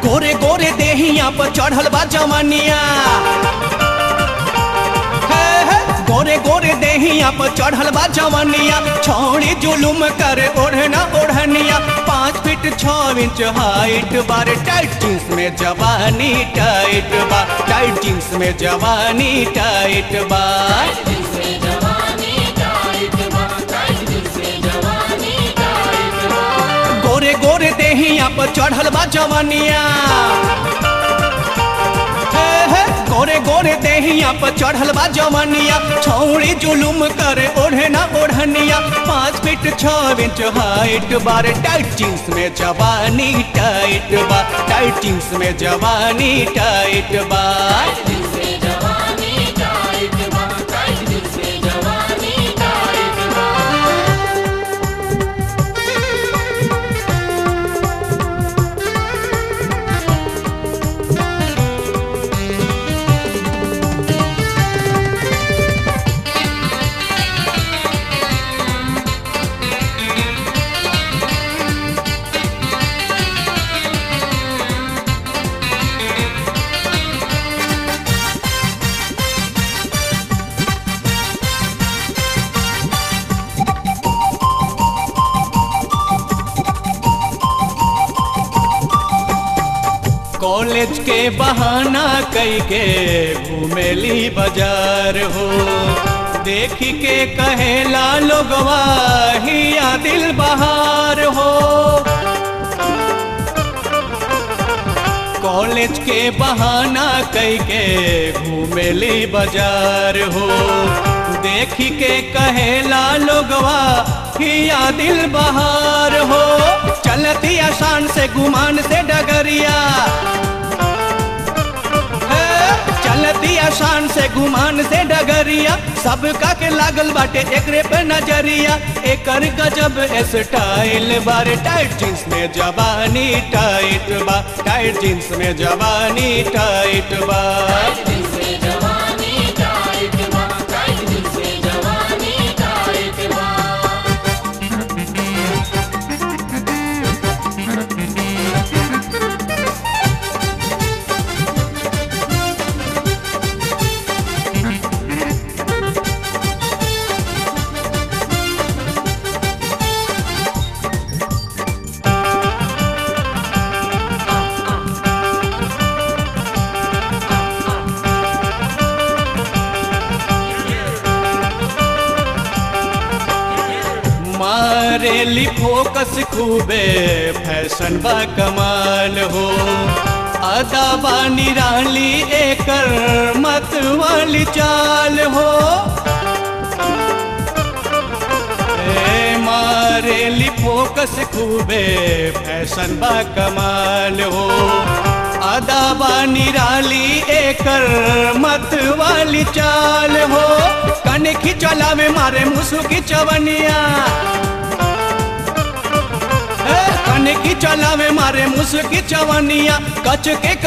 गोरे गोरे देहिया पर चढ़ल बा जवानिया हे, हे, गोरे गोरे देहिया पर चढ़ल बा जवानिया छौड़ी जुलुम करे ओढ़ना ओढ़निया पाँच फीट छः इंच हाइट बार टाइट जींस में जवानी टाइट बा टाइट जींस में जवानी टाइट बा जिसमें जवानी टाइट बा टाइट जिसमें जवानी टाइट बा गोरे गोरे देहिया पर चढ़ल बा जवानिया हे, हे, गोरे गोरे देहिया पर चढ़ल बा जवानिया छौड़ी जुलुम करे ओढ़ना ओढ़निया पाँच फीट छः इंच हाइट बार टाइट जींस में जवानी टाइट बा टाइट जींस में जवानी टाइट बा जिसमें जवानी टाइट बा टाइट जिसमें जवानी टाइट बा कॉलेज के बहाना कई के घूमेली बाजार हो देखी के कहेला लोगवा हिया दिल बहार हो कॉलेज के बहाना कई के घूमेली बाजार हो देखी के कहेला लोगवा हिया दिल बहार हो चलती आसान से गुमान से डगरिया हे, चलती आसान से गुमान से डगरिया सबका के लागल बाटे एकरे पे नजरिया एकर गजब स्टाइल बार टाइट जींस में जवानी टाइट बा टाइट जींस में जवानी टाइट बा जिसमें जवानी टाइट बा टाइट जिसमें जवानी टाइट बा मारेली फोकस खूबे फैशन बा कमाल हो अदा बा निराली एकर मत वाली चाल हो ए, मारेली फोकस खूबे फैशन बा कमाल हो अदा बा निराली एकर मत वाली चाल हो कनखी चलावे मारे मुसु की चवनिया ए, कनखी चलावे मारे मुसु की चवनिया कच के